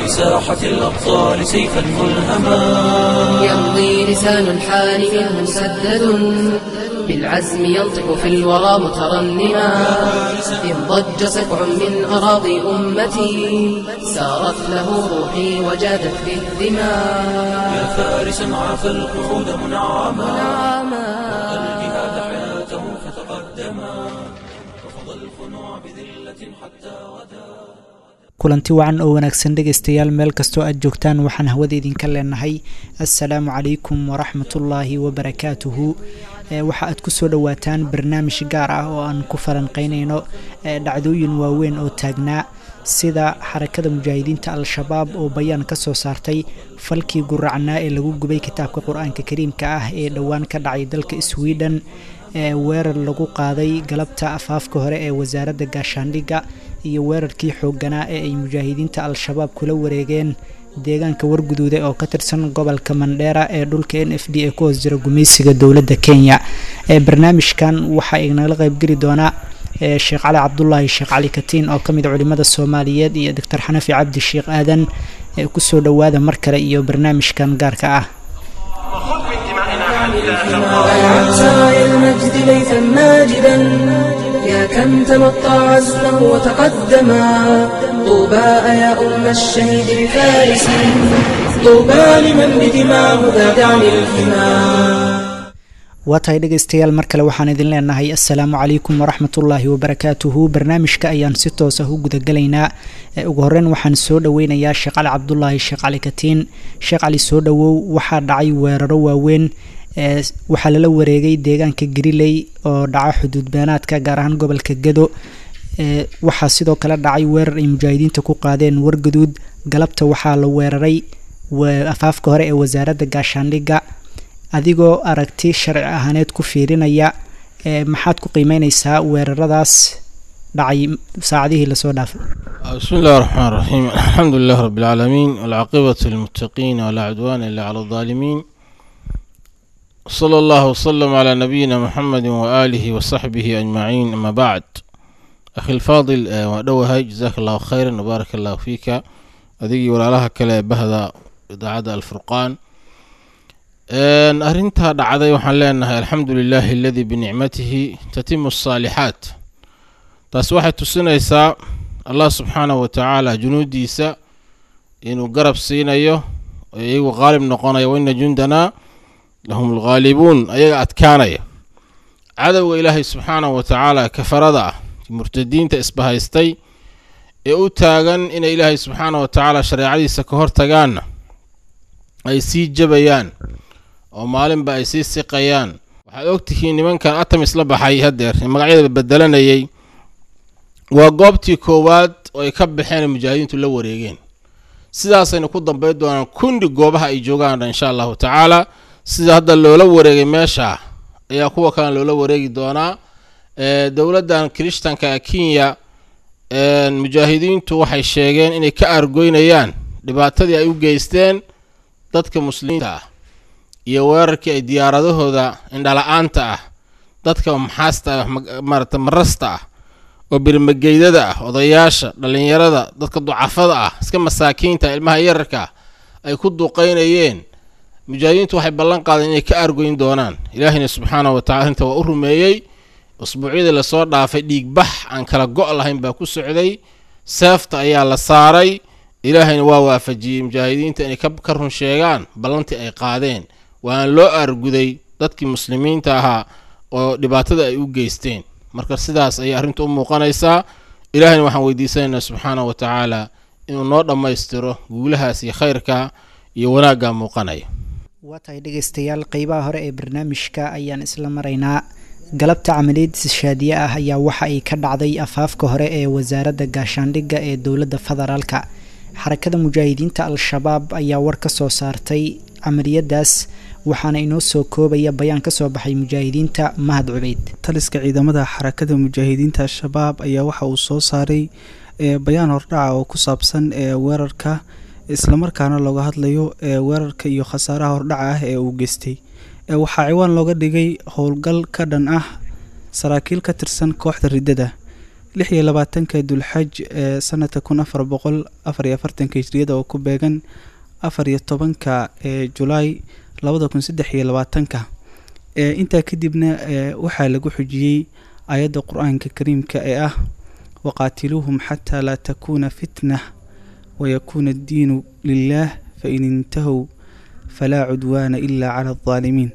بساحة الأبطال سيفا ملهما يمضي لسان الحال منه مسدد بالعزم ينطق في الورى مترنما إن ضج سبع من أراضي أمتي سارت له روحي وجادت في الدماء يا فارسا عاف القعود منعما الجهاد حياته فتقدما رفض الخنوع بذلة حتى غدا kulanti wacan oo wanaagsan dhegaystayaal meel kastoo aad joogtaan waxaan hawada idinka leenahay assalaamu calaykum waraxmatullaahi wabarakaatuhu waxa aad kusoo dhowaataan barnaamij gaar ah oo aan ku falanqeynayno dhacdooyin waaweyn oo taagnaa sida xarakada mujaahidiinta al-shabaab oo bayaan ka soo saartay falkii guracnaa ee lagu gubay kitaabka qur-aanka kariimka ah ee dhowaan ka dhacay dalka sweden ee weerar lagu qaaday galabta afaafka hore ee wasaaradda gaashaandhigga iyo weerarkii xoogganaa ee ay mujaahidiinta al-shabaab kula wareegeen deegaanka warguduuda oo ka tirsan gobolka mandheera ee dhulka n f d ee ku hoos jira gumaysiga dowladda kenya ee barnaamijkan waxaa inala qaybgeli doonaa sheekh cali cabdulaahi sheekh cali katiin oo ka mid culimada soomaaliyeed iyo doctor xanafi cabdi sheekh aadan ee kusoo dhowaada mar kale iyo barnaamijkan gaarka ah سرايا المجد ليثا ماجدا يا كم تمطى عزمه وتقدما طوبى يا أم الشهيد بفارس طوبى لمن بدماه ذاد عن الحمى waa tahay dhegaystayaal mar kale waxaan idin leenahay assalaamu calaykum waraxmatullaahi wabarakaatuhu barnaamijka ayaan si toos ah u gudagalaynaa ugu horeyn waxaan soo dhoweynayaa sheekh cali cabdulaahi sheekh cali katiin sheekh cali soo dhowow waxaa dhacay weeraro waaweyn waxaa lala wareegay deegaanka gariley oo dhaca xuduud beenaadka gaar ahaan gobolka gado waxaa sidoo kale dhacay weerar ay mujaahidiinta ku qaadeen wargaduud galabta waxaa la weeraray afaafka hore ee wasaaradda gaashaandhigga adigoo aragti sharci ahaaneed ku fiirinaya maxaad ku qiimeyneysaa weeraradaas dhacay saacadihii lasoo dhaafay bismi illahi raxmaan raxiim alxamdu lilah rabi اlcaalamiin walcaaqibatu lilmuttaqiin walaa cudwaana ila cala aldaalimiin wsala allahu wsalam calaa nabiyina muxamedi waaalihi wasaxbihi ajmaciin ama bacd akhi lfaadil waa dhowahay jazaaka allahu khayran wbaarak allahu fiika adigii walaalaha kale ee bahda idaacadda alfurqaan arrintaa dhacday waxaan leenahay alxamdu lilahi aladii binicmatihi tatimu asaalixaat taas waxay tusinaysaa allah subxaanahu wa tacaala junuudiisa inuu garab siinayo oo iyagu qaalib noqonaya waina jundanaa lahum alghaalibuun ayaga adkaanaya cadowga ilaahay subxaanahu wa tacaala kafarada ah murtadiinta isbahaystay ee u taagan inay ilaahay subxaanahu wa tacaala shareecadiisa ka hor tagaanna ay sii jabayaan oo maalinba ay sii siqayaan waxaad ogtihiin nimankan atamis la baxay haddeer ee magacyada bedelanayay waa goobtii koowaad oo ay ka baxeen mujaahidiintu la wareegeen sidaasayna ku dambayn doonaan kundi goobaha ay joogaan insha allahu tacaala sida hadda loola wareegay meesha ayaa kuwa kalena loola wareegi doonaa dowladdan kirishtanka ee kenya mujaahidiintu waxay sheegeen inay ka argoynayaan dhibaatadii ay u geysteen dadka muslimiinta ah iyo weerarkii ay diyaaradahooda indhala-aanta ah dadka maxaasta ah maarata marasta ah oo birmageydada ah odayaasha dhallinyarada dadka ducafada ah iska masaakiinta ilmaha yararka ah ay ku duqaynayeen mujaahidiintu waxay ballan qaadeen inay ka argoyn doonaan ilaahina subxaanahu watacala arrinta waa u rumeeyey usbuucyadii lasoo dhaafay dhiigbax aan kala go' lahayn baa ku socday seefta ayaa la saaray ilaahayna waa waafajiyey mujaahidiinta inay ka run sheegaan ballantii ay qaadeen waana loo aarguday dadkii muslimiinta ahaa oo dhibaatada ay u geysteen marka sidaas ayay arrinta u muuqanaysaa ilaahayna waxaan weydiisanaynaa subxaanahu wa tacaala inuu noo dhammaystiro guulahaas iyo khayrka iyo wanaagga muuqanaya waa tahay dhegaystayaal qeybaha hore ee barnaamijka ayaan isla maraynaa galabta camaliyad shaadiye ah ayaa waxa ay ka dhacday afaafka hore ee wasaaradda gaashaandhigga ee dowladda federaalka xarakada mujaahidiinta al-shabaab ayaa war ka soo saartay camaliyadaas waxaana inoo soo koobaya bayaan ka soo baxay mujaahidiinta mahad cubeyd taliska ciidamada xarakada mujaahidiinta al-shabaab ayaa waxa uu soo saaray bayaan hordhaca oo ku saabsan weerarka islamarkaana looga hadlayo weerarka iyo khasaaraha hordhaca ah ee uu geystay waxaa ciwaan looga dhigay howlgal ka dhan ah saraakiil ka tirsan kooxda riddada lix iyo labaatanka dulxaj ee sanadka kun afar boqol afar iyo afartanka hijriyada oo ku beegan afar iyo tobanka ee julaay labada kun saddex iyo labaatanka ee intaa kadibna ee waxaa lagu xujiyey ayadda qur-aanka kariimka ee ah waqaatiluuhum xataa laa takuuna fitnah wayakuuna addiinu lilaah fain intahow falaa cudwaana ilaa cala aldaalimiin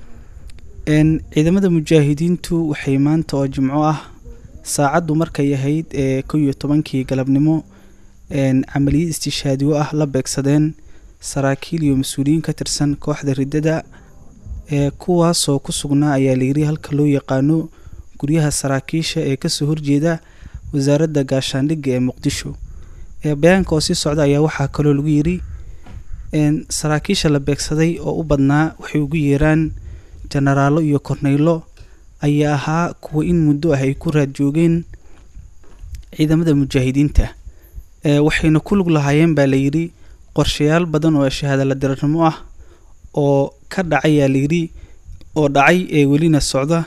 ciidamada mujaahidiintu waxay maanta oo jimco ah saacaddu markay ahayd ee kow iyo tobankii galabnimo camaliyad istishaadiyo ah la beegsadeen saraakiil iyo mas-uuliyiin ka tirsan kooxda riddada ee kuwaasoo ku sugnaa ayaa layiri halka loo yaqaano guryaha saraakiisha ee kasoo horjeeda wasaaradda gaashaandhigga ee muqdisho ee bayaanka oo sii socda ayaa waxaa kaloo lagu yiri saraakiisha la beegsaday oo u badnaa waxay ugu yeeraan jenaraallo iyo korneylo ayaa ahaa kuwa in muddo ah ay ku raad joogeen ciidamada mujaahidiinta waxayna ku lug lahaayeen baa layidhi qorshayaal badan oo shahaadala dirarnimo ah oo ka dhacayaa layidhi oo dhacay ee welina socda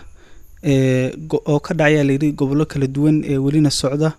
oo ka dhacayaa layidhi gobollo kala duwan ee welina socda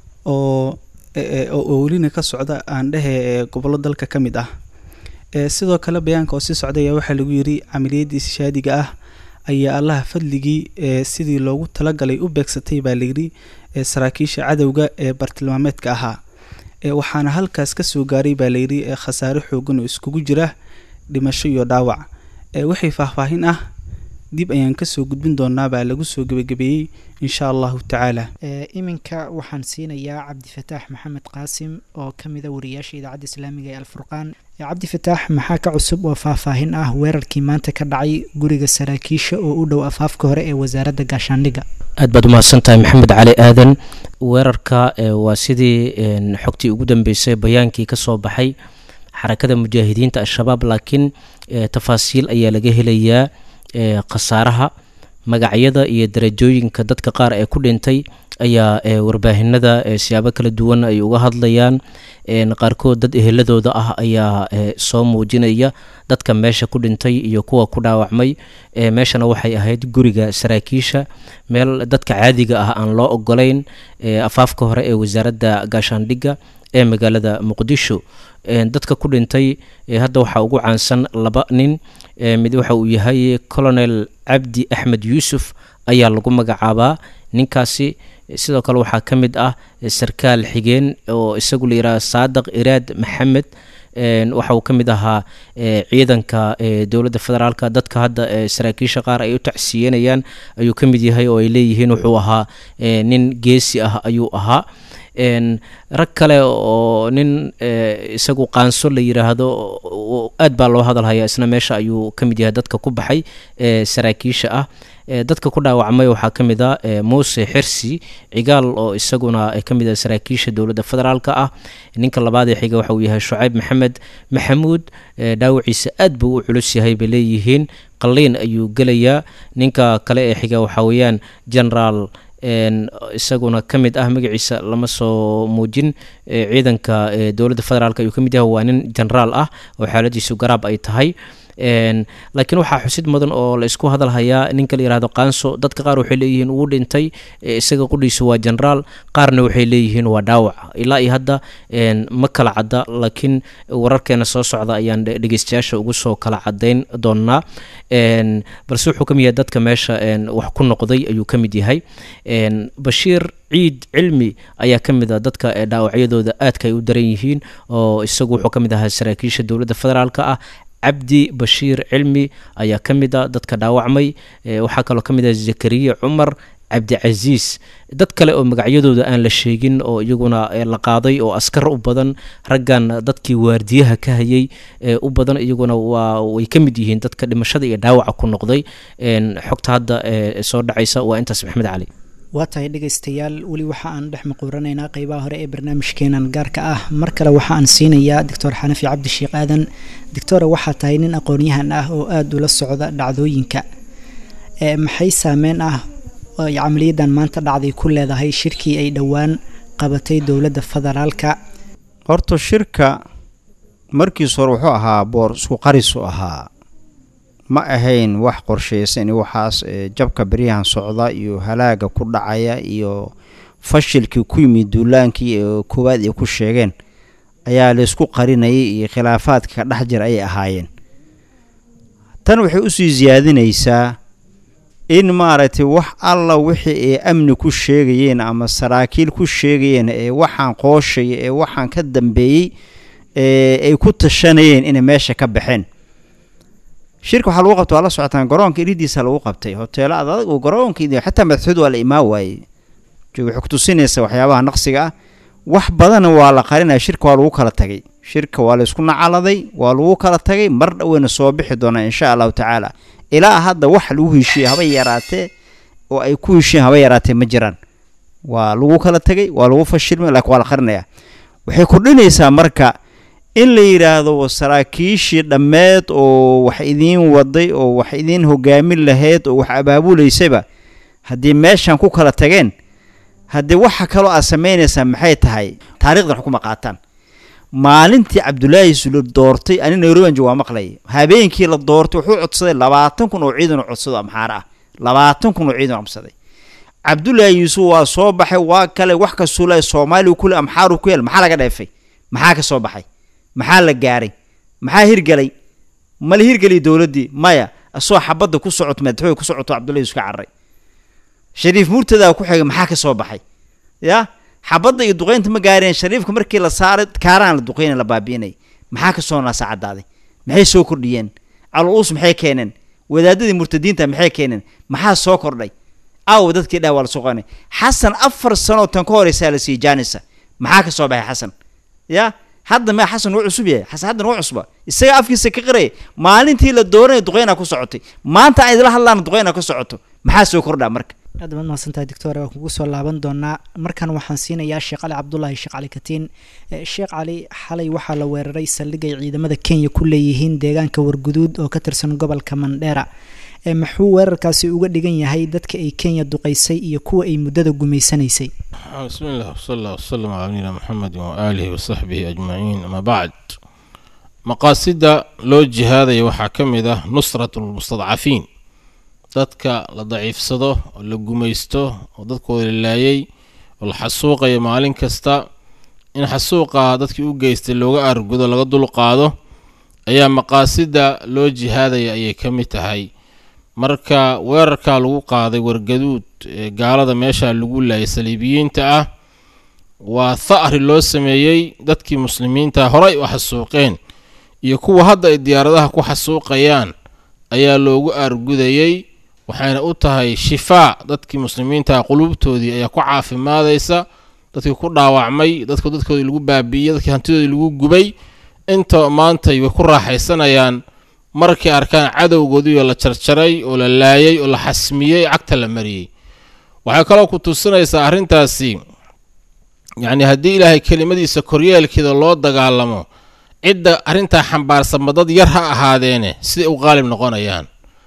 oo oo welina ka socda aan dhehe ee gobollo dalka ka mid ah sidoo kale bayaanka oo sii socda ayaa waxaa lagu yidhi camaliyadda ishaadiga ah ayaa allaha fadligii ee sidii loogu talagalay u beegsatay baa layidhi saraakiisha cadowga ee bartilmaameedka ahaa waxaana halkaas ka soo gaaray baa layidhi khasaare xoogan oo iskugu jira dhimasho iyo dhaawac waxay faahfaahin ah dib ayaan kasoo gudbin doonaa baa lagu soo gebagabeeyey insha allahu tacaala iminka waxaan siinayaa cabdifataax maxamed qaasim oo ka mida wariyaasha idaacadda islaamiga ee alfurqaan cabdifataax maxaa ka cusub oo faahfaahin ah weerarkii maanta ka dhacay guriga saraakiisha oo u dhow afaafka hore ee wasaaradda gaashaandhigga aad baad umahadsantahay maxamed cali aadan weerarka waa sidii xogtii ugu dambeysay bayaankii ka soo baxay xarakada mujaahidiinta al-shabaab laakiin tafaasiil ayaa laga helayaa khasaaraha magacyada iyo darajooyinka dadka qaar ee ku dhintay ayaa warbaahinada siyaabo kala duwan ay uga hadlayaan qaarkood dad eheladooda ah ayaa soo muujinaya dadka meesha ku dhintay iyo kuwa ku dhaawacmay meeshana waxay ahayd guriga saraakiisha meel dadka caadiga ah aan loo ogolayn afaafka hore ee wasaaradda gaashaandhigga ee magaalada muqdisho dadka ku dhintay hadda waxaa ugu caansan laba nin mid waxa uu yahay colonel cabdi axmed yuusuf ayaa lagu magacaabaa ninkaasi sidoo kale waxaa ka mid ah sarkaal xigeen oo isagu la yidhaha saadaq iraad maxamed waxa uu ka mid ahaa ciidanka dowladda federaalka dadka hadda saraakiisha qaar ay u tacsiyenayaan ayuu ka mid yahay oo ay leeyihiin wuxuu ahaa nin geesi ah ayuu ahaa rag kale oo nin isagu qaanso la yiraahdo aad baa loo hadalhayaa isna meesha ayuu ka mid yahay dadka ku baxay saraakiisha ah dadka ku dhaawacmay waxaa ka mid a muuse xirsi cigaal oo isaguna ka mid ah saraakiisha dowladda federaalka ah ninka labaad ee xiga waxa uu yahay shucayb maxamed maxamuud dhaawaciisa aad buu u culus yahay bay leeyihiin qalliin ayuu gelayaa ninka kale ee xiga waxaa weeyaan generaal isaguna ka mid ah magaciisa lama soo muujin ciidanka dowladda federaalk ayuu ka mid yahay waa nin generaal ah oo xaaladiisu garaab ay tahay laakiin waxaa xusid mudan oo la isku hadalhayaa ninka la yihahdo qaanso dadka qaar waxay leeyihiin wuu dhintay isaga qudhiisu waa generaal qaarna waxay leeyihiin waa dhaawac ilaa iyo hadda ma kala cadda laakiin wararkeena soo socda ayaan dhegeystayaasha ugu soo kala cadayn doonaa balse wuxuu ka mid yahay dadka meesha wax ku noqday ayuu ka mid yahay bashiir ciid cilmi ayaa ka mid a dadka dhaawacyadooda aadka ay u daran yihiin oo isagu wuxuu ka mid ahaa saraakiisha dowladda federaalk ah cabdi bashiir cilmi ayaa ka mid a dadka dhaawacmay waxaa kaloo ka mid ah zakariya cumar cabdicasiis dad kale oo magacyadooda aan la sheegin oo iyaguna la qaaday oo askar u badan raggan dadkii waardiyaha ka hayay u badan iyaguna waa way ka mid yihiin dadka dhimashada iyo dhaawaca ku noqday xogta hadda soo dhacaysa waa intaas maxamed cali waa tahay dhegaystayaal weli waxa aan dhex maquuranaynaa qeybaha hore ee barnaamijkeenan gaarka ah mar kale waxa aan siinayaa doctor xanafi cabdisheekh aadan doctora waxaa tahay nin aqoon-yahan ah oo aada ula socda dhacdooyinka maxay saameyn ah ay camaliyadan maanta dhacday ku leedahay shirkii ay dhowaan qabatay dowladda federaalka horta shirka markiis hore wuxuu ahaa boor isku qarisu ahaa ma ahayn wax qorshaysan iyo waxaas jabka beryahan socda iyo halaaga ku dhacaya iyo fashilkii ku yimid duulaankii ee koowaad ay ku sheegeen ayaa laysku qarinayay iyo khilaafaadka ka dhex jira ayay ahaayeen tan waxay usii siyaadinaysaa in maaragtay wax alla wixii ay amni ku sheegayeen ama saraakiil ku sheegayeen ee waxaan qooshaya ee waxaan ka dambeeyey ee ay ku tashanayeen inay meesha ka baxeen shirka waxaa lagu qabta waa la socotaan garoonka iridiisa lagu qabtay hoteelo ad adag oo garoonka xataa madaxtooyada waa la imaan waayey waxay kutusinaysaa waxyaabaha naqsiga ah wax badanna waa la qarinaya shirka waa lagu kala tagay shirka waa laysku nacaladay waa lagu kala tagay mar dhoweyna soo bixi doonaa insha allahu tacaala ilaa hadda wax lagu heshiiyey haba yaraatee oo ay ku heshiiyeen haba yaraatee ma jiraan waa lagu kala tagay waa lagu fashilmay laakiin waa la qarinaya waxay kordhinaysaa marka in la yidhaahdo saraakiishii dhammeed oo wax idiin waday oo wax idiin hogaamin lahayd oo wax abaabulaysaba haddii meeshan ku kala tageen haddii waxa kaloo aad samaynaysaa maxay tahay taarikhdan xukuma qaataan maalintii cabdulaahi sule doortay ani nairobi waa maqlay habeenkii la doortay wuxuu codsaday labaatan kun oo ciidan oo codsado amxaara ah labaatan kun oo ciidan codsaday cabdulaahi yuusuf waa soo baxay waa kale wax kastuu le soomaaliya kule amxaaru ku yeel maxaa laga dheefay maxaa ka soo baxay maxaa la gaaray maxaa hirgelay mala hirgeliy dowladdii maya asoo xabadda ku socoto madaxooy ku socoto cabdullahi yuusuf ka carray shariif murtadaa ku xigay maxaa ka soo baxay ya xabadda iyo duqeynta ma gaareen shariifka markii la saaray kaaraan la duqeynay la baabi'inay maxaa ka soo naasa caddaaday maxay soo kordhiyeen caluus maxay keeneen wadaadadii murtadiinta maxay keeneen maxaa soo kordhay aawo dadkii dhah waa la soo qanay xasan afar sanoo tan ka horeysaa la siiyey jaanisa maxaa ka soo baxay xasan ya hadda ma xasan wuu cusub yahay xasan haddan waa cusba isaga afkiisa ka qaraya maalintii la dooranaya duqeynaa ku socotay maanta aan idila hadlaana duqeynaa ka socoto maxaa soo kordhaa marka aad baad mahadsantahay doctor waan kugu soo laaban doonaa markan waxaan siinayaa sheekh cali cabdulaahi sheekh cali katiin sheekh cali xalay waxaa la weeraray saldhigay ciidamada kenya ku leeyihiin deegaanka warguduud oo ka tirsan gobolka mandheera maxuu weerarkaasi uga dhigan yahay dadka ay kenya duqeysay iyo kuwa ay muddada gumaysanaysay bismi illah wsala allah wsalam calaa nabiyina muxamedi waaalihi wasaxbihi ajmaciin ama bacd maqaasida loo jihaadaya waxaa ka mid ah nusrat lmustadcafiin dadka la daciifsado oo la gumaysto oo dadkooda la laayay oo la xasuuqayo maalin kasta in xasuuqa dadkii u geystay looga aargudo laga dulqaado ayaa maqaasida loo jihaadaya ayay ka mid tahay marka weerarkaa lagu qaaday wargaduud ee gaalada meesha lagu laayay saliibiyiinta ah waa tha'ri loo sameeyey dadkii muslimiinta horay u xasuuqeen iyo kuwa hadda ay diyaaradaha ku xasuuqayaan ayaa loogu aargudayey waxayna u tahay shifaa dadkii muslimiinta qulubtoodii ayaa ku caafimaadaysa dadkii ku dhaawacmay dadka dadkoodii lagu baabi'iyey dadkii hantidoodii lagu gubay inta maantay way ku raaxaysanayaan markay arkaan cadowgoodii oo la jarjaray oo la laayay oo la xasmiyey cagta la mariyey waxay kaloo ku tusinaysaa arrintaasi yacni haddii ilaahay kelimadiisa koryeelkeeda loo dagaalamo cidda arrintaa xambaarsanba dad yar ha ahaadeene siday u qaalib noqonayaan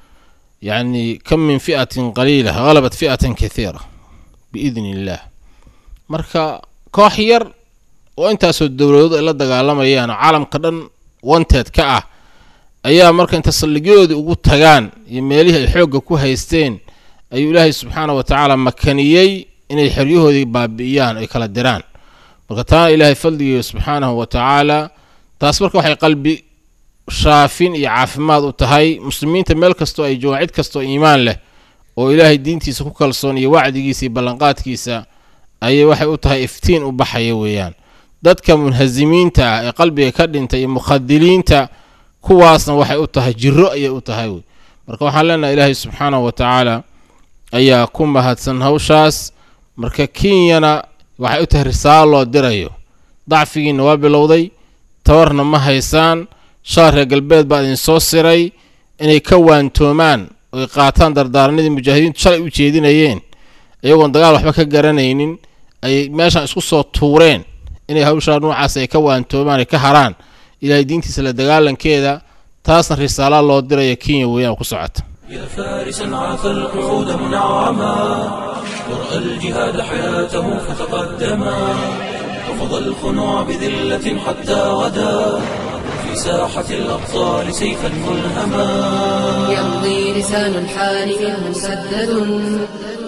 yacni kam min fi'atin qaliila halabat fi'atan kathiira biidni illaah marka koox yar oo intaasoo dowladood ay la dagaalamayaan oo caalamka dhan wanteed ka ah ayaa marka inta saldhigyadoodii ugu tagaan iyo meelihii ay xoogga ku haysteen ayuu ilaahay subxaana wa tacaala makaniyey inay xeryahoodii baabi'iyaan ay kala diraan marka taana ilaahay fadligiiyo subxaanahu wa tacaala taas marka waxay qalbi shaafin iyo caafimaad u tahay muslimiinta meel kastoo ay joogaan cid kastoo iimaan leh oo ilaahay diintiisa ku kalsoon iyo wacdigiisa iyo ballanqaadkiisa ayay waxay u tahay iftiin u baxaya weeyaan dadka munhasimiinta ah ee qalbiga ka dhintay iyo mukhadiliinta kuwaasna waxay u tahay jiro ayay u tahay wey marka waxaan leenahay ilaahay subxaanahu wa tacaala ayaa ku mahadsan hawshaas marka kenyana waxay u tahay risaalo loo dirayo dacfigiina waa bilowday tabarna ma haysaan shaar reer galbeed baa idin soo siray inay ka waantoomaan oy qaataan dardaaranadii mujaahidiintu shalay u jeedinayeen iyagoon dagaal waxba ka garanaynin ayay meeshan isku soo tuureen inay hawshaa noocaas ay ka waantoomaan ay ka haraan ilaahay diintiisa la dagaalankeeda taasna risaalaa loo diraya kenya weeyaan ku socota يا فارسا عاف القعود منعما ورأى الجهاد حياته فتقدما وفضى الخنوع بذلة حتى غدا في ساحة الأبطال سيفا ملهما يمضي لسان الحال منه مسدد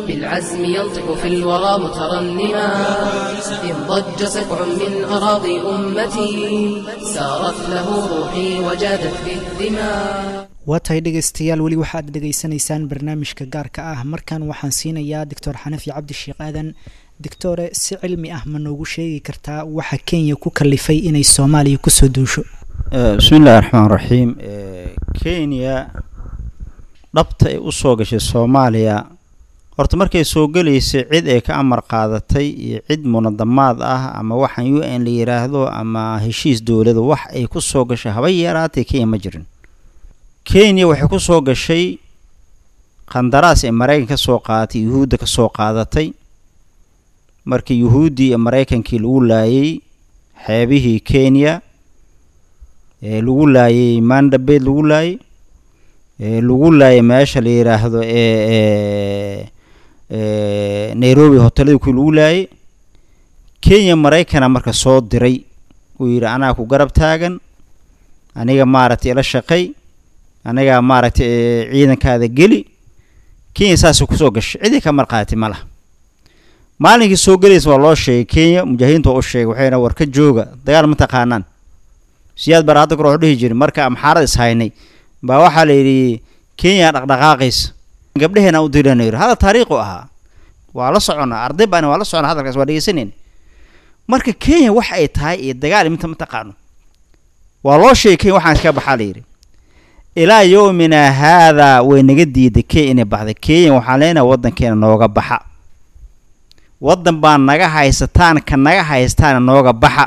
بالعزم ينطق في الورى مترنما إن ضج سبع من أراضي أمتي سارت له روحي وجادت بالدماء waa tahay dhegaystayaal weli waxaad dhegaysanaysaan barnaamijka gaarka ah markan waxaan siinayaa doctor xanafi cabdi sheekh aadan doctore si cilmi ah ma noogu sheegi kartaa waxa kenya ku kalifay inay soomaaliya kusoo duusho bismi illahi raxmaan raxiim kenya dhabta ay usoo gashay soomaaliya horta markay soo gelaysay cid ay ka amar qaadatay iyo cid munadamaad ah ama waxaan u n la yiraahdo ama heshiis dowlada wax ay ku soo gashay haba yaraatay kenya ma jirin kenya waxay ku soo gashay qandaraas ee maraykan ka soo qaadatay yuhuudda ka soo qaadatay markii yuhuuddii iyo maraykankii lagu laayay xeebihii kenya ee lagu laayay mandabed lagu laayay ee lagu laayay meesha la yidhaahdo ee ee nairobi hoteladii kuwii lagu laayay kenya maraykana marka soo diray uu yidhi anaa ku garab taagan aniga maaragtay ila shaqay anigaa maaragtay ciidankaada geli kenya saasay kusoo gashay cidii ka marqaatay ma laha maalinkii soo gelaysa waa loo sheegay kenya mujaahidiinta waa u sheegay waxayna war ka jooga dagaal ma taqaanaan siyaad bara hadda kor waxu dhihi jiray marka amxaarad is haynay baa waxaa la yidhi kenya dhaqdhaqaaqaysa gabdheheena u dirana yidhi hada taariikhu ahaa waa la soconnaa arday baani waa la soconnaa hadalkaas waa dhegeysanayna marka kenya wax ay tahay iyo dagaal iminta ma taqaano waa loo sheegay kenya waxaan iska baxaa la yidhi ilaa yowmina haadaa way naga diiday kenya inay baxda kenya waxaan leenahay waddankeena nooga baxa waddan baan naga haysataan ka naga haystaana nooga baxa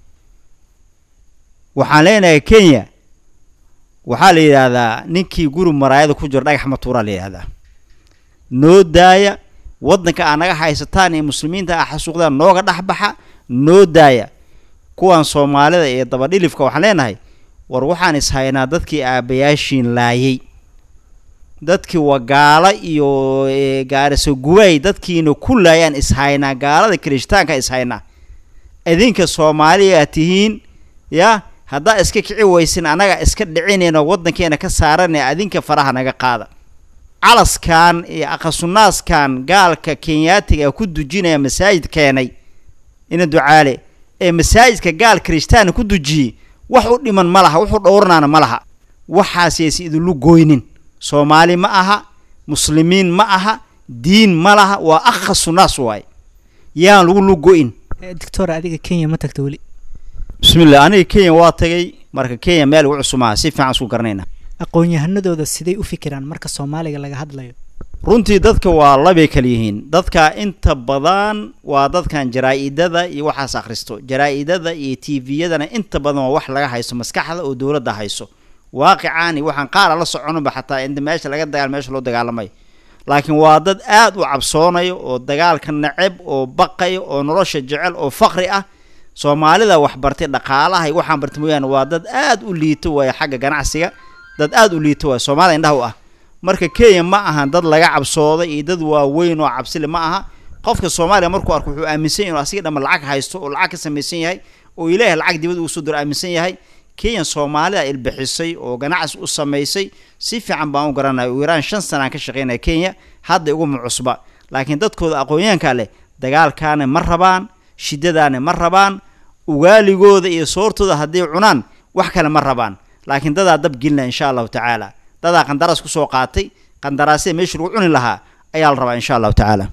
waxaan leenahay kenya waxaa la yidhaahdaa ninkii guri maraayada ku jiro dhagax matuuraa la yidhahdaa noo daaya waddanka aa naga haysataan ee muslimiinta ah xasuuqdaan nooga dhexbaxa noo daaya kuwan soomaalida iyo dabadhilifka waxaan leenahay war waxaan is haynaa dadkii aabayaashiin laayay dadkii wagaalo iyo gaariso guwaay dadkiina ku laayaan is haynaa gaalada kirishtaanka is haynaa idinka soomaaliya tihiin ya haddaa iska kici weysin annaga iska dhicinayno waddankeena ka saaranaya adinka faraha naga qaada calaskan iyo aqasunaaskan gaalka kenyaatiga ku dujinaya masaajid keenay ina ducaale ee masaajidka gaal kirishtaana ku dujiyey wax u dhiman ma laha wuxuu dhowranaana ma laha waxaasaysa idinlu goynin soomaali ma aha muslimiin ma aha diin ma laha waa akhasunaas waaye yaan lagu lugo-in doctor adiga kenya ma tagta weli bismillah aniga kenya waa tagay marka kenya meel ugu cusumaha si fiican isku garanayna aqoon-yahanadooda siday u fikiraan marka soomaaliga laga hadlayo runtii dadka waa labay kala yihiin dadka inta badan waa dadkan jaraa-idada iyo waxaas akhristo jaraa-idada iyo t v-yadana inta badan waa wax laga haysto maskaxda oo dowladda hayso waaqicaan iyo waxaan qaara la soconaba xataa inta meesha laga dagaal meesha loo dagaalamayo laakiin waa dad aad u cabsoonayo oo dagaalka naceb oo baqayo oo nolosha jecel oo faqri ah soomaalida wax bartay dhaqaalaha iyo waxaan bartay mooyaane waa dad aad u liito waaya xagga ganacsiga dad aad u liito waaya soomaalida indhaha u ah marka kenya ma ahan dad laga cabsooday iyo dad waaweyn oo cabsile ma aha qofka soomaaliya markuu arko wuxuu aaminsan yahy inu asiga dhama lacag haysto oo lacag ka samaysan yahay oo ilaahay lacag dibad ugu soo diro aaminsan yahay kenya soomaalida ilbixisay oo ganacsi u samaysay si fiican baan u garanaya u yaraan shan sanaan ka shaqeynaya kenya hadda iguma cusba laakiin dadkooda aqoonyahanka leh dagaalkaana ma rabaan shiddadaana ma rabaan ugaaligooda iyo soortooda hadday cunaan wax kale ma rabaan laakiin dadaa dab gelina insha allahu tacaala dadaa qandaraas kusoo qaatay qandaraasya meeshii lagu cuni lahaa ayaa la rabaa insha allahu tacaala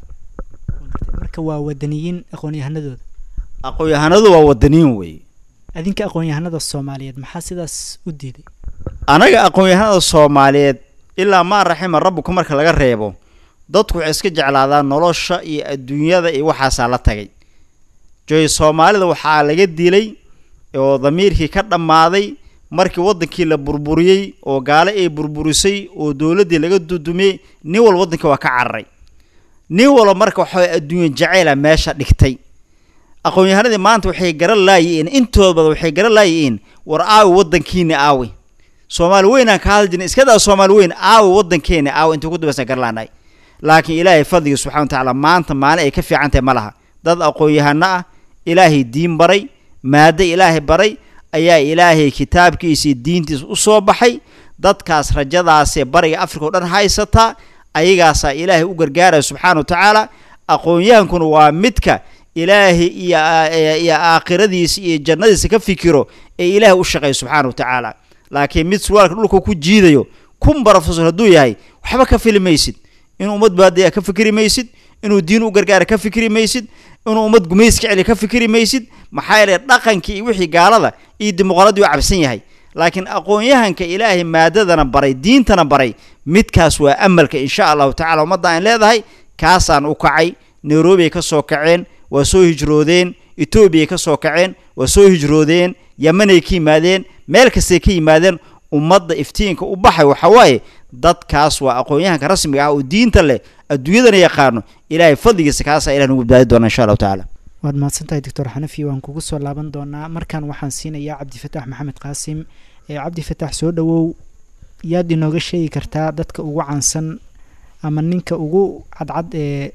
marka waa wadaniyiin aqoon-yahanadooda aqoon-yahanadu waa wadaniyin wey adinka aqoon-yahanada soomaaliyeed maxaa sidaas u diiday anaga aqoon-yahanada soomaaliyeed ilaa maa raxima rabbuka marka laga reebo dadku waxay iska jeclaadaan nolosha iyo adduunyada iyo waxaasaa la tagay joy soomaalida waxaa laga dilay oo damiirkii ka dhammaaday markii waddankii la burburiyey oo gaale ay burburisay oo dowladdii laga dudumiyey nin walba waddankii waa ka cararay nin walba marka waxaa adduunya jacayla meesha dhigtay aqoon-yahanadii maanta waxay garan laayihiin intooda badan waxay garan laayihiin war aawi waddankiina aawi soomaali weynaan ka hadli jirnay iskadaa soomaali weyn aawi waddankeena aawi intuu ku dambaysan garlaanahay laakiin ilaahay fadligii subxana wa tacaala maanta maalin ay ka fiican tahay ma laha dad aqoon-yahano ah ilaahay diin baray maaddo ilaahay baray ayaa ilaahay kitaabkiisii diintiisa u soo baxay dadkaas rajadaasee bariga africa o dhan haysataa ayagaasaa ilaahay u gargaaraya subxaana wa tacaala aqoon-yahankuna waa midka ilaahay iyo iyo aakhiradiisa iyo jannadiisa ka fikiro ee ilaahay u shaqeeya subxaana wa tacaala laakiin mid surwaalka dhulka ku jiidayo kun barofesor hadduu yahay waxba ka fili maysid inuu ummad baadiya ka fikri maysid inuu diin u gargaara ka fikri maysid inuu ummad gumayska celi ka fikri maysid maxaa yeele dhaqankii iyo wixii gaalada iyo dimuqraadii u cabsan yahay laakiin aqoon-yahanka ilaahay maadadana baray diintana baray midkaas waa amalka insha allahu tacala ummadda aan leedahay kaasaan u kacay nairobi ay ka soo kaceen waa soo hijroodeen etoobiyay ka soo kaceen waa soo hijroodeen yamanay ka yimaadeen meel kastay ka yimaadeen ummadda iftiinka u baxay waxa waaye dadkaas waa aqoon-yahanka rasmiga ah oo diinta leh adduunyadana yaqaano ilaahay fadligiisa kaasaa ilah nagu badbaadi doona insha allahu tacaala waad mahadsantahay doctor xanafi waan kugu soo laaban doonaa markan waxaan siinayaa cabdifataax maxamed qaasim ee cabdifataax soo dhowow yaad inooga sheegi kartaa dadka ugu caansan ama ninka ugu cadcad ee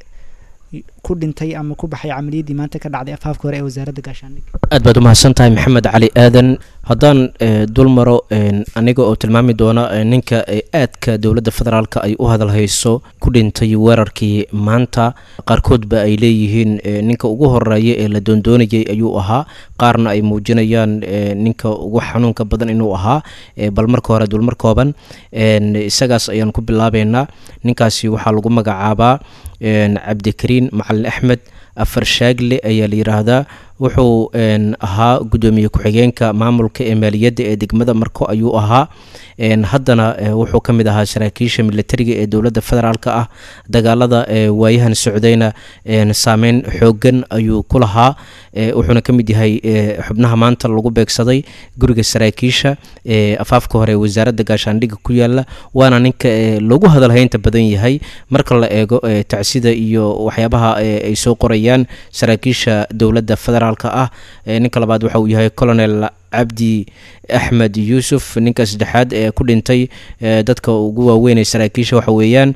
ku dhintay ama ku baxay camaliyaddii maanta ka dhacday afaafka hore ee wasaaradda gaashaandhigga aad baad umahadsan tahay maxamed cali aadan haddaan dul maro aniga oo tilmaami doona ninka aadka dowladda federaalka ay u hadalhayso ku dhintay weerarkii maanta qaarkoodba ay leeyihiin ninka ugu horeeya ee la doondoonayay ayuu ahaa qaarna ay muujinayaan ninka ugu xanuunka badan inuu ahaa bal marka hore dulmar kooban isagaas ayaan ku bilaabeynaa ninkaasi waxaa lagu magacaabaa cabdikariin macalin axmed afar shaagle ayaa la yidhaahdaa wuxuu ahaa guddoomiye ku-xigeenka maamulka ee maaliyadda ee degmada marko ayuu ahaa haddana wuxuu ka mid ahaa saraakiisha militariga ee dowladda federaalk ah dagaalada waayahan socdayna saameyn xoogan ayuu ku lahaa wuxuuna ka mid yahay xubnaha maanta lagu beegsaday guriga saraakiisha ee afaafka hore ee wasaaradda gaashaandhigga ku yaala waana ninka loogu hadalhaynta badan yahay marka la eego tacsida iyo waxyaabaha ay soo qorayaan saraakiisha dowladda federaalk ah ninka labaad waxa uu yahay colonel cabdi axmed yuusuf ninka saddexaad ee ku dhintay dadka ugu waaweyn ee saraakiisha waxa weeyaan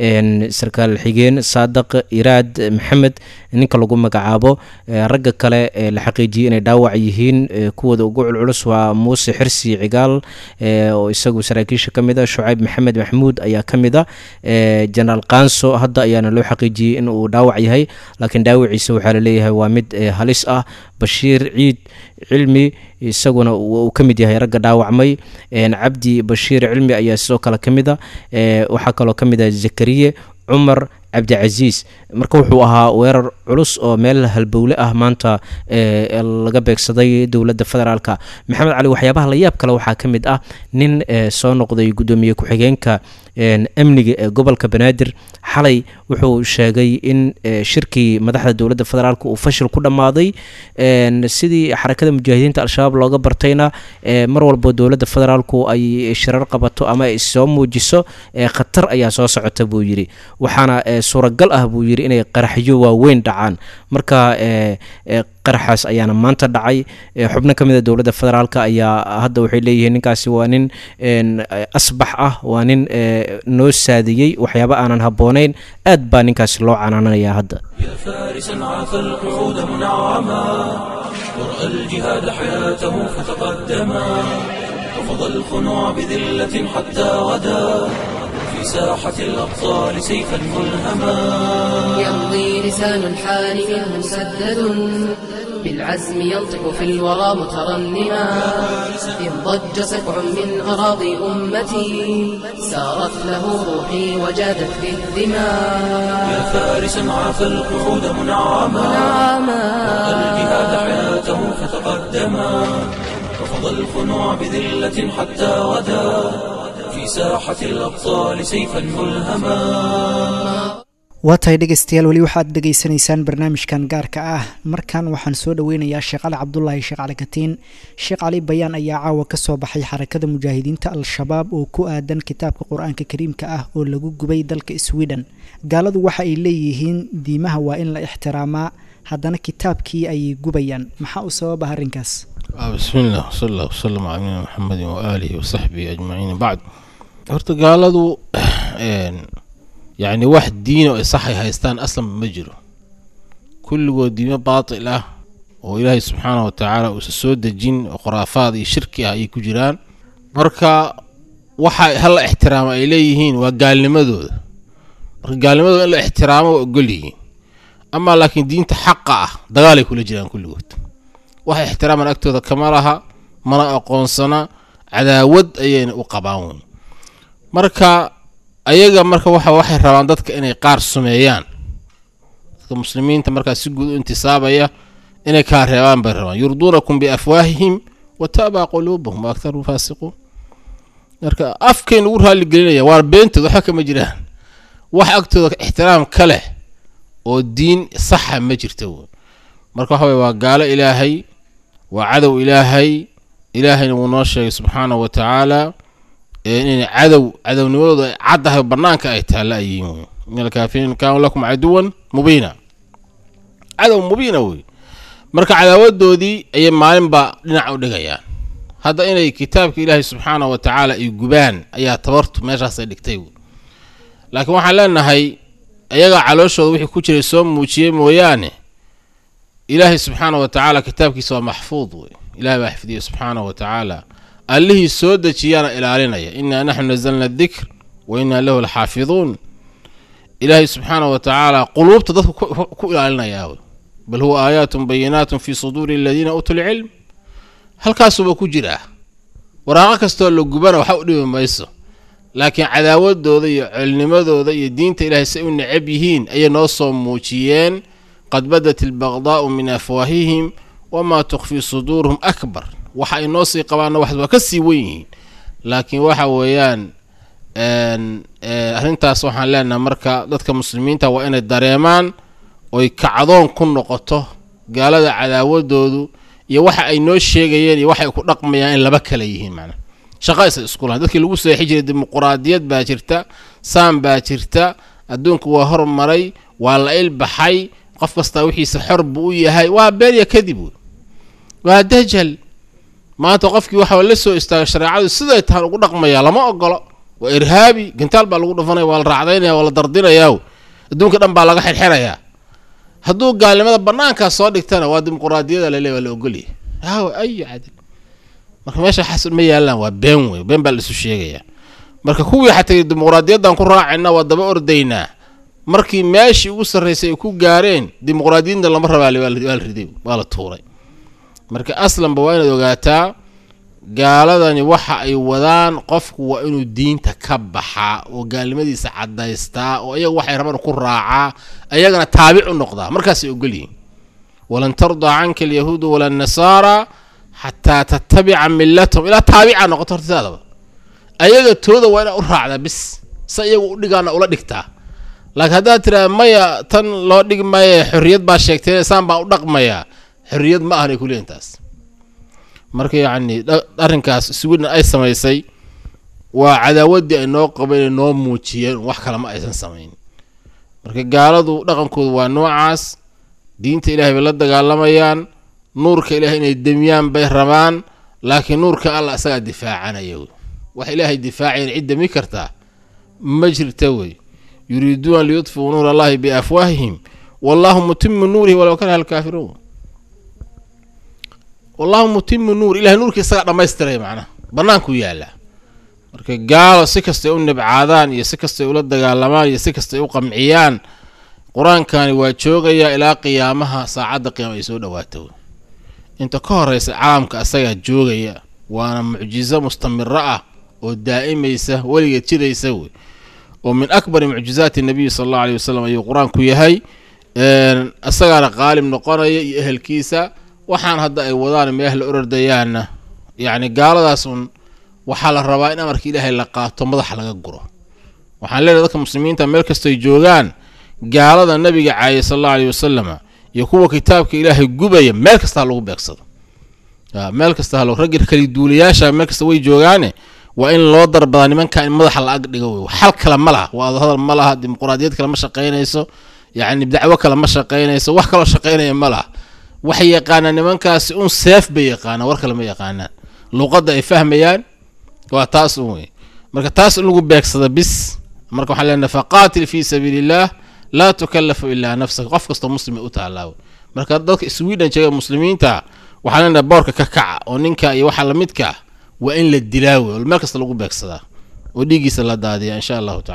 sarkaal xigeen saadaq iraad maxamed ninka lagu magacaabo ragga kale la xaqiijiyey inay dhaawac yihiin kuwooda ugu culculus waa muuse xirsi cigaal oo isagu saraakiisha ka mid a shucayb maxamed maxmuud ayaa ka mid a jenaraal kanso hadda ayaana loo xaqiijiyey in uu dhaawac yahay laakiin dhaawaciisa waxaa laleeyahay waa mid halis ah bashiir ciid cilmi isaguna uu ka mid yahay ragga dhaawacmay cabdi bashiir cilmi ayaa sidoo kale ka mid a waxaa kaloo ka mid ah zakariye cumar cabdicasiis marka wuxuu ahaa weerar culus oo meel halbowle ah maanta laga beegsaday dowladda federaalka maxamed cali waxyaabaha la yaab kale waxaa ka mid ah nin soo noqday guddoomiye ku-xigeenka amniga ee gobolka banaadir xalay wuxuu sheegay in shirkii madaxda dowladda federaalk uu fashil ku dhammaaday sidii xarakada mujaahidiinta al-shabaab looga bartayna mar walbo dowladda federaalku ay shirar qabato ama ay soo muujiso khatar ayaa soo socota buu yidhi waxaana suuragal ah buu yidhi inay qaraxyo waaweyn dhacaan marka qaraxaas ayaana maanta dhacay xubno ka mid a dowladda federaalk ayaa hadda waxay leeyihiin ninkaasi waa nin asbax ah waa nin noo saadiyey waxyaaba aanan habboonayn aad baa ninkaasi loo canaananayaa hadda يا فارسا عاف القعود منعما ورأى الجهاد حياته فتقدما وفضى الخنوع بذلة حتى غدا في ساحة الأبطال سيفا ملهما يمضي لسان الحال منه مسدد بالعزم ينطق في الورى مترنما إن ضج سبع من أراضي أمتي سارت له روحي وجادت به الدماء يا فارسا عاف القعود منعما ورأى الجهاد حياته فتقدما وفضى الخنوع بذلة حتى غدا في ساحة الأبطال سيفا ملهما waa tahay dhegeystayaal weli waxaad dhegeysanaysaan barnaamijkan gaarka ah markan waxaan soo dhoweynayaa sheekh cali cabdulaahi sheekh cali katiin sheekh cali bayaan ayaa caawa ka soo baxay xarakada mujaahidiinta al-shabaab oo ku aadan kitaabka qur-aanka kariimka ah oo lagu gubay dalka sweden gaaladu waxa ay leeyihiin diimaha waa in la ixtiraamaa haddana kitaabkii ayay gubayaan maxaa u sababa arrinkaas bismi illah wsala allah wasalam calaa nabiyina maxamedin waaalihi wasaxbihi ajmaciin bacd horta gaaladu yacni wax diino ay saxay haystaan aslanba ma jiro kulligood diimo baatil ah oo ilaahay subxaanah wa tacaala uusa soo dejin oo khuraafaad iyo shirki ah ayay ku jiraan marka waxa hala ixtiraama ay leeyihiin waa gaalnimadooda marka gaalnimadooda in la ixtiraamo waa ogol yihiin amaa laakiin diinta xaqa ah dagaalay kula jiraan kulligood waxay ixtiraaman agtooda kama laha mana aqoonsana cadaawad ayayna u qabaan wey marka ayaga marka waxa waxay rabaan dadka inay qaar sumeeyaan dadka muslimiinta markaa si guud u intisaabaya inay kaa reebaan bay rabaan yurduunakum biafwaahihim wa taabaa quluubuhum wa aktaruhum faasiquun marka afkay nagu raalligelinaya waa beentood waxba kama jiraan wax agtooda ixtiraam ka leh oo diin saxa ma jirto wey marka waxa weye waa gaalo ilaahay waa cadow ilaahay ilaahayna wuu noo sheegay subxaanahu wa tacaala inay cadow cadownimadooda ay caddahay bannaanka ay taalla ay yihiin wey in alkaafiriin kaanuu lakum caduwan mubiina cadow mubiina wey marka cadaawadoodii ayay maalinba dhinac u dhigayaan hadda inay kitaabka ilaahay subxaanahu wa tacaala ay gubaan ayaa tabartu meeshaasay dhigtay wey laakiin waxaan leenahay ayagaa calooshooda wixii ku jiray soo muujiyey mooyaane ilaahay subxaanahu wa tacaala kitaabkiisa waa maxfuud wey ilahay baa xifdiyey subxaanahu wa tacaala allihii soo dejiyaana ilaalinaya innaa naxnu nazalna adikr wa innaa lahu laxaafiduun ilaahay subxaanahu wa tacaala quluubta dadka ku ilaalinayaa wey bal huwa aayaatun bayinaatun fii suduuri aladiina uutuu lcilm halkaasuba ku jiraa waraaqo kastoo la gubana waxa u dhibi mayso laakiin cadaawadooda iyo colnimadooda iyo diinta ilaahay say u necab yihiin ayay noo soo muujiyeen qad badat albaqdaa'u min afwaahihim wamaa tukhfii suduuruhum akbar waxa ay noo sii qabaanna wax waa ka sii wen yihiin laakiin waxa weeyaan arrintaas waxaan leenahay marka dadka muslimiinta waa inay dareemaan oy kacdoon ku noqoto gaalada cadaawadoodu iyo waxa ay noo sheegayeen iyo waxa ay ku dhaqmayaan in laba kale yihiin macnaa shaqa isa isku lahayn dadkii lagu seexi jiray dimuquraadiyad baa jirta saam baa jirta adduunku waa hormaray waa la ilbaxay qof kastaa wixiisa xor buu u yahay waa beerya kadib wey waa dajal maanta qofkii waxa la soo istaagay shareecadu siday tahan ugu dhaqmaya lama ogolo waa irhaabi gantaal baa lagu dhufanaya waa la raacdaynaya waa la dardinayaa adduunka dhan baa laga xirxirayaa hadduu gaalnimada banaankaas soo dhigtana waa dimuquraadiyada lale waa la ogolyahy aaw ayo cadil marka meesha xasan ma yaalaan waa been wey been baa laisu sheegayaa marka kuwii xataa dimuquraadiyaddan ku raacayna waa daba ordaynaa markii meeshii ugu sarraysay ay ku gaareen dimuquraadiyadna lama rabaa waa la riday waa la tuuray marka aslanba waa inaad ogaataa gaaladani waxa ay wadaan qofku waa inuu diinta ka baxaa oo gaalnimadiisa caddaystaa oo iyaga waxay rabaan ku raacaa ayagana taabic u noqdaa markaasay ogol yihiin walan tardaa canka alyahuudu wala annasaara xataa tattabica millatahum ilaa taabica noqoto hortisaadaba ayaga tooda waa inaad u raacdaa bis se iyaga u dhigaana ula dhigtaa laakiin haddaad tiraa maya tan loo dhigi maaye xorriyad baa sheegtay saan baan u dhaqmayaa xorriyad ma ahanay kuleeyihin taas marka yacni arrinkaas sweden ay samaysay waa cadaawaddii ay noo qabeen ay noo muujiyeen wax kale ma aysan samayn marka gaaladu dhaqankoodu waa noocaas diinta ilaahay bay la dagaalamayaan nuurka ilaahay inay demiyaan bay rabaan laakiin nuurka allah isagaa difaacanaya wey wax ilaahay difaacayan cid demi kartaa ma jirta wey yuriiduuna liyudfuu nuur allahi biafwaahihim wallahu mutimu nuurihi walow karaha alkaafiruun wallahu mutimu nuur ilahay nuurkii isagaa dhammaystiraya macnaha bannaankuu yaallaa marka gaalo si kastay u nibcaadaan iyo si kastay ula dagaalamaan iyo si kastay u qamciyaan qur-aankani waa joogayaa ilaa qiyaamaha saacadda qiyaama ay soo dhawaato inta ka horeysa caalamka asagaa joogaya waana mucjizo mustamiro ah oo daa'imaysa weligeed jiraysa wey oo min akbari mucjizaati nabiyi sala allahu aleyh wasalam ayuu qur-aanku yahay isagaana qaalib noqonaya iyo ehelkiisa waxaan hadda ay wadaan meeh la orordayaanna yacni gaaladaas un waxaa la rabaa in amarka ilaahay la qaato madaxa laga guro waxaan leenahay dadka muslimiinta meel kastoy joogaan gaalada nabiga caayay sal allahu aleyh wasalama iyo kuwa kitaabka ilaahay gubaya meel kasta ha lagu beegsado meel kasta ha raggi kali duulayaasha meel kasta way joogaane waa in loo darbadaa nimankan in madaxa la ag dhigo wey xal kale ma laha waa hadal ma laha dimuquraadiyad kale ma shaqaynayso yacni dacwo kale ma shaqaynayso wax kaloo shaqaynaya ma laha waxay yaqaanaan nimankaasi un seef bay yaqaanaan war kale ma yaqaanaan luuqadda ay fahmayaan waa taas un wey marka taas in lagu beegsada bis marka waxaan leenahay faqaatil fii sabiili illaah laa tukallafu ilaa nafsaka qof kastoo muslima u taallaawe marka dadka sweden jooga muslimiinta waxaan leenahay boorka ka kaca oo ninka iyo waxa lamidka waa in la dilaa wey oo meel kasta lagu beegsadaa oo dhiiggiisa la daadiya insha allahu tacaala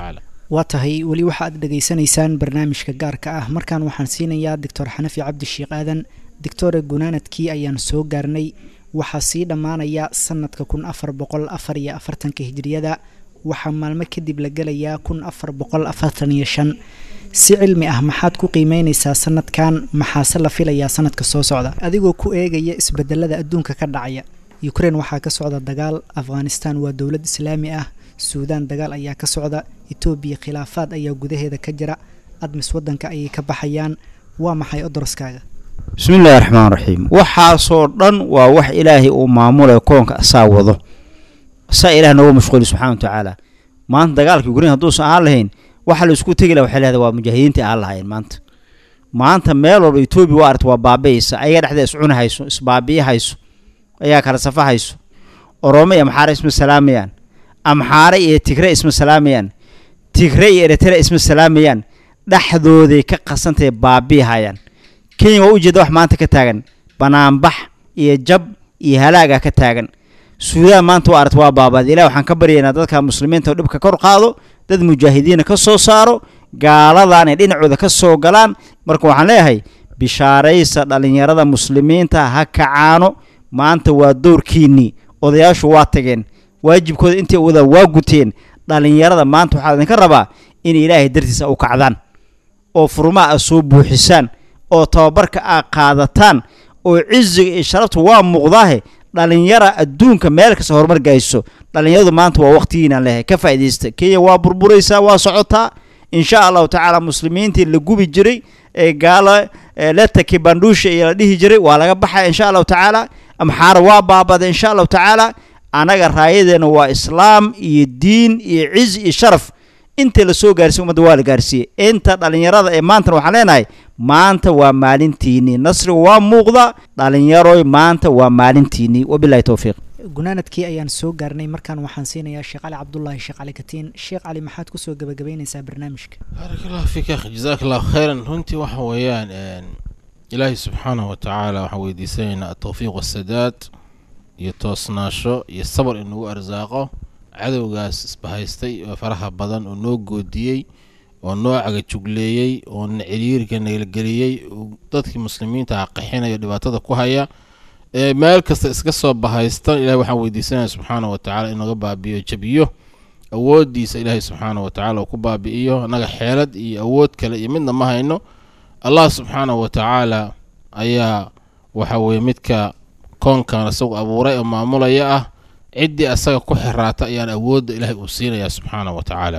waa tahay weli waxa aad dhegaysanaysaan barnaamijka gaarka ah markaan waxaan siinayaa doctor xanafi cabdi sheekh aadan doctore gunaanadkii ayaan soo gaarnay waxaa sii dhammaanaya sanadka kun afar boqol afar iyo afartanka hijiriyada waxaa maalmo kadib la gelayaa kun afar boqol afartan iyo shan si cilmi ah maxaad ku qiimeynaysaa sanadkan maxaase la filayaa sanadka soo socda adigoo ku eegaya isbedelada adduunka ka dhacaya ukrein waxaa ka socda dagaal afghanistan waa dowlad islaami ah suudaan dagaal ayaa ka socda etoobiya khilaafaad ayaa gudaheeda ka jira admis waddanka ayay ka baxayaan waa maxay odoroskaaga bismi illaahi raxmaan raxiim waxaasoo dhan waa wax ilaahay uu maamulay koonka asaa wado asaa ilaah nooga mashquuli subxana wa tacaala maanta dagaalka ukrein hadduusan ahaan lahayn waxa la isku tegi laha waxay lehda waa mujaahidiinta aan lahayn maanta maanta meel walba etoobiya waa aragta waa baabi'aysa ayaga dhexda iscuni hayso isbaabi'i hayso ayaa kala safa hayso oromo iyo amxaare isma salaamayaan amxaare iyo tigre isma salaamayaan tigre iyo eritrea isma salaamayaan dhexdooday ka qasantahay baabi'i hayaan kenya waa ujeeda wax maanta ka taagan banaanbax iyo jab iyo halaaga ka taagan suudaan maanta waa aragta waa baabaad ilah waxaan ka baryaynaa dadka muslimiinta oo dhibka kor qaado dad mujaahidiina ka soo saaro gaaladan ay dhinacooda ka soo galaan marka waxaan leeyahay bishaaraysa dhallinyarada muslimiinta ha kacaano maanta waa dowrkiinnii odayaashu waa tageen waajibkooda intay wadaan waa guteen dhallinyarada maanta waxaa idinka rabaa in ilaahay dartiisa u kacdaan oo furmaha a soo buuxisaan oo tababarka aa qaadataan oo ciziga iyo sharafta waa muuqdaahe dhalinyara adduunka meel kasta horumar gayso dhalinyaradu maanta waa waqtigiinaan leeyahay ka faa'iidaysta kenya waa burburaysaa waa socotaa insha allahu tacaala muslimiintii la gubi jiray ee gaala letaki bandhuusha iyo la dhihi jiray waa laga baxaya insha allahu tacaala amxaara waa baabada insha allahu tacaala annaga raayadeena waa islaam iyo diin iyo ciz iyo sharaf inta la soo gaarsiy ummadda waa la gaarsiiyey inta dhallinyarada ee maantana waxaan leenahay maanta waa maalintiinii nasriga waa muuqda dhalinyaroy maanta waa maalintiinii wabilahi towfiiq gunaanadkii ayaan soo gaarnay markaan waxaan siinayaa sheekh cali cabdulaahi sheekh cali katiin sheekh cali maxaad kusoo gabagabaynaysaa barnaamijka baarak allahu fiik akh jazaak allahu khayran runtii waxa weeyaan ilaahay subxaanahu wa tacaala waxaan weydiisanaynaa atawfiiq wasadaad iyo toosnaasho iyo sabar inugu arsaaqo cadowgaas isbahaystay oo faraha badan oo noo goodiyey oo noo cagajugleeyey oo na ciriirka nagelgeliyey dadkii muslimiinta ah qaxinayo dhibaatada ku haya ee meel kasta iska soo bahaysta ilahay waxaan weydiisanaya subxaana wa tacala inaga baabi'iyo jabiyo awooddiisa ilaahay subxaana wa tacala uu ku baabi'iyo annaga xeelad iyo awood kale iyo midna ma hayno allah subxaana wa tacaala ayaa waxa weeye midka koonkan isagu abuuray oo maamulaya ah ciddii asaga ku xiraata ayaan awoodda ilaahay uu siinayaa subxaana wa tacaala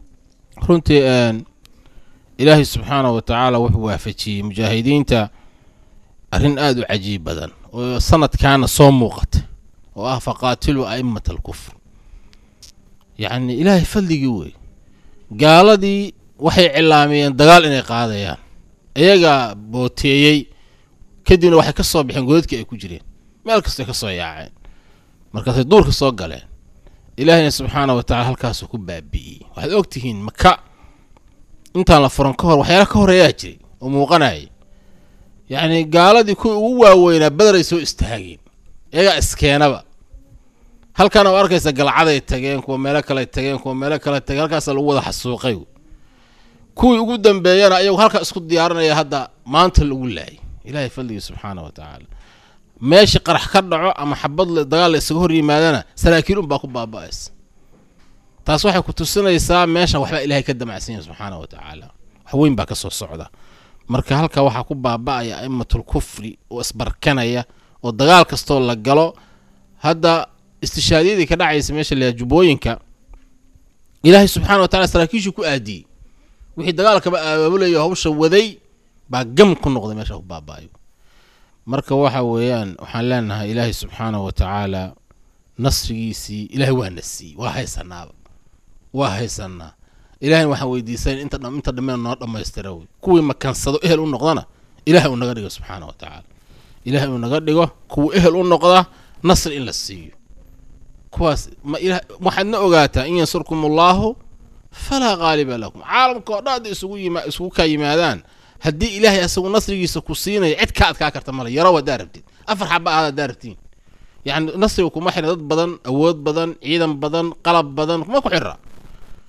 runtii ilaahay subxaana wa tacaala wuxuu waafajiyey mujaahidiinta arrin aada u cajiib badan oo sanadkaana soo muuqata oo ah faqaatiluu a'imata alkufr yacni ilaahay fadligii wey gaaladii waxay cilaamiyeen dagaal inay qaadayaan iyagaa booteeyey kadibna waxay ka soo baxeen godadkii ay ku jireen meel kastay ka soo yaaceen markaasay duurka soo galeen ilaahayna subxaana wa tacala halkaasuu ku baabi'iyey waxaad og tihiin maka intaan la furan ka hor waxyaala ka horeeyaa jiray oo muuqanayay yacni gaaladii kuwii ugu waaweynaa badaray soo istaageen iyagaa iskeenaba halkaana oo arkaysa galcaday tageen kuwa meelo kale tageen kuwa meelo kale tageen halkaasa lagu wada xasuuqay kuwii ugu dambeeyana ayagu halkaa isku diyaarinaya hadda maanta lagu laayay ilaahay fadligii subxaana wa tacaala meeshii qarax ka dhaco ama xabad dagaal la isaga hor yimaadana saraakiil unbaa ku baaba'aysa taas waxay ku tusinaysaa meeshan waxbaa ilaahay ka damacsan yahay subxaana wa tacaala wax weyn baa ka soo socda marka halka waxaa ku baaba'aya a'immatul kufri oo isbarkanaya oo dagaal kastoo la galo hadda istishaadiyadii ka dhacaysa meesha layaa jubbooyinka ilaahay subxaana wa tacala saraakiishuu ku aadiyey wixii dagaalkaba abaabulayo hawsha waday baa gam ku noqday meesha ku baaba'ayo marka waxa weeyaan waxaan leenahay ilaahay subxaana wa tacaala nasrigiisii ilaahay waa na siiyey waa haysanaaba waa haysanaa ilahayna waxaan weydiisan inta inta dhameen noo dhammaystira wey kuwii makansado ehel u noqdana ilahay uu naga dhigo subxaana wa tacaala ilahay uu naga dhigo kuwa ehel u noqda nasri in la siiyo kuwaas ma ila waxaadna ogaataa in yansurkum allaahu falaa qaaliba lakum caalamka oo dhan hadday isugu yima isugu kaa yimaadaan haddii ilaahay asagu nasrigiisa ku siinayo cid ka adkaa karta male yarow haddaa rabtid afar xaba aad haddaa rabtiin yacni nasriga kuma xira dad badan awood badan ciidan badan qalab badan kuma ku xira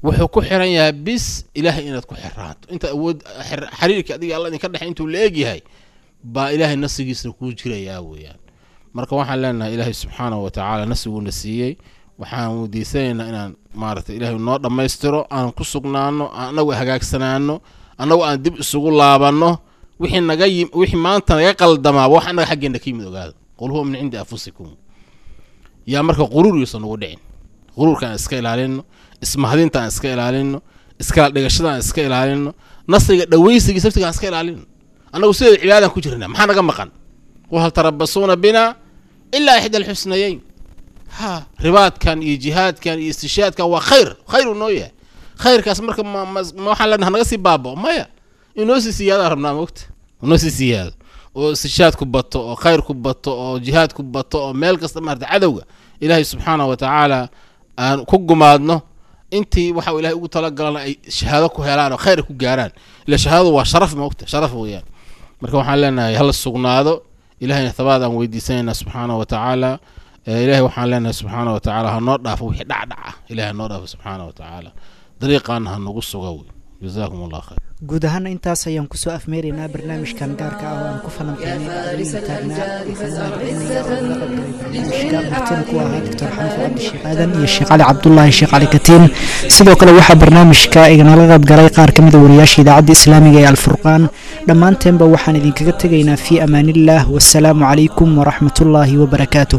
wuxuu ku xiran yahay bis ilaahay inaad ku xiraato inta awood xiriirka adiga alla idinka dhexe intuu la egyahay baa ilaahay nasigiisna kuu jirayaa weeyaan marka waxaan leenahay ilaahay subxaanahu watacaala nasiguuna siiyey waxaan weydiisanaynaa inaan maaragtay ilaahay noo dhammaystiro aan ku sugnaano annagu hagaagsanaano annagu aan dib isugu laabanno wixii naga yi wixii maanta naga qaldamaa wax annaga xaggeena ka yimid ogaada qul huwa min cindi anfusikum yaa marka quruur yuusan nagu dhicin quruurka aan iska ilaalino ismahadinta aan iska ilaalino iskala dhigashada aan iska ilaalino nasriga dhawaysiga saftiga aan iska ilaalino annagu sideeda cibaadaan ku jirnaa maxaa naga maqan qul hal tarabasuuna bina ilaa ixda alxusnayeyn ha ribaadkan iyo jihaadkan iyo istishaadkan waa khayr khayr uu noo yahay khayrkaas marka ma waxaan leenaha naga sii baabao maya inoo sii siyaadaan rabnaa mogta inoo sii siyaado oo istishaad ku bato oo khayr ku bato oo jihaad ku bato oo meel kasta maarata cadowga ilaahay subxaanahu wa tacaala aan ku gumaadno intii waxa ilahay ugu talagalana ay shahaado ku helaan oo khayr ku gaaraan ila shahaadadu waa sharaf mogta sharaf weeyaan marka waxaan leenahay hala sugnaado ilahayna thabaad aan weydiisanaynaa subxaanahu wa tacaala ilahay waxaan leenahay subxaana wa tacaala ha noo dhaafo wixii dhacdhaca ilahay ha noo dhaafo subxaana wa tacaala dariiqaana ha nagu suga wey jazaakum allah khayr guud ahaana intaas ayaan kusoo afmeeraynaa barnaamijkan gaarka ah oo aan ku falanqeynay ardayda taagnaa barnaamijka martina ku ahaa doctor xaniif cabdi sheekh aadan iyo sheekh cali cabdulaahi sheekh cali katiin sidoo kale waxaa barnaamijka iganala qayb galay qaar ka mida wariyaasha idaacadda islaamiga ee alfurqaan dhammaanteenba waxaan idinkaga tegaynaa fii amaaniillah wasalaamu calaykum waraxmatullaahi wabarakaatuh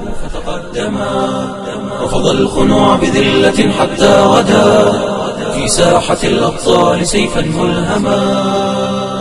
رفض الخنوع بذلة حتى غدا في ساحة الأبطال سيفا ملهما